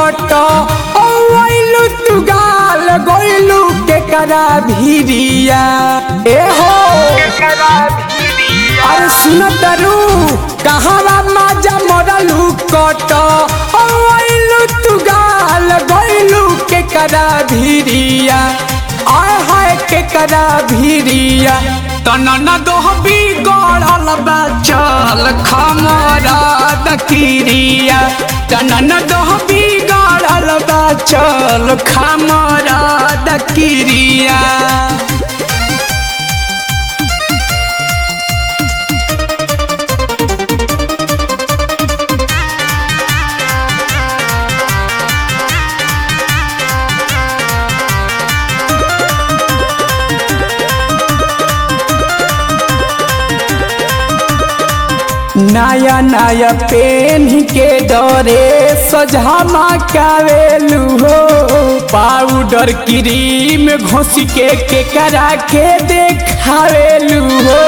कट ओ आइलू तू गाल गइलू के करा भिरिया ए हो अरे सुन तरू कहावा माजा मरलू कट ओ आइलू तू गाल गइलू के करा भिरिया आय हाय के करा भिरिया तनन दोहबी गड़ल बा चल खमरा दकिरिया तनन दोहबी गड़ल बा चल खमरा दकिरिया नया नया पेन के डरे सजामा कावेलू हो पाउडर क्रीम घोस के के करा के देखावेलू हो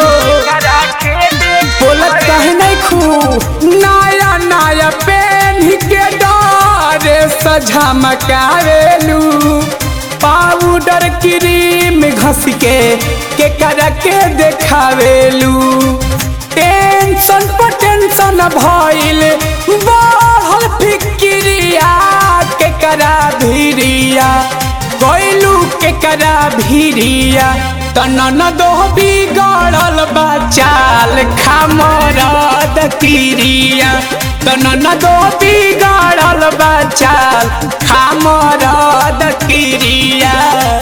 बोलत कहे नहीं खू नया नया पेन के डरे सजामा कावेलू पाउडर क्रीम घस के के करा के देखावेलू टेंशन पर टेंशन भइल बढ़ल फिक्रिया के करा भिरिया गइलू के करा भिरिया तनन दो बिगड़ल बचाल खामरद किरिया तनन दो बिगड़ल बचाल खामरद किरिया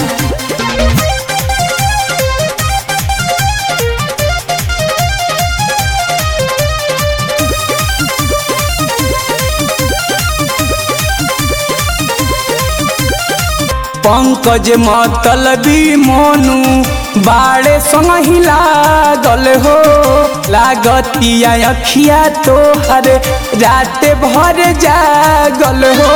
पंकज मतलबी मोनू बाड़े संग हिला गल हो लागतिया अखिया तोहर रात भर जागल हो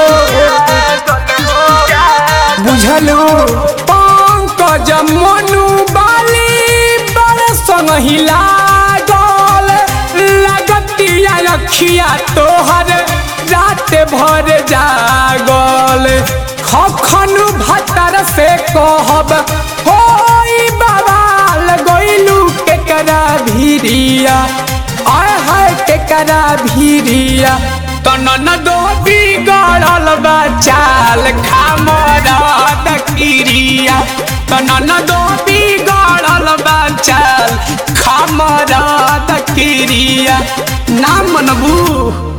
बुझलू पंकज मोनू बाली बाड़े संग हिला गल लागतिया अखिया तोहर रात भर जागल खखनु भतर से कहब होई बवाल गइलू के करा भिरिया आय हाय के करा भिरिया तनन दो बिगड़ल बचाल खामरद किरिया तनन दो बिगड़ल बचाल खामरद किरिया ना मनबू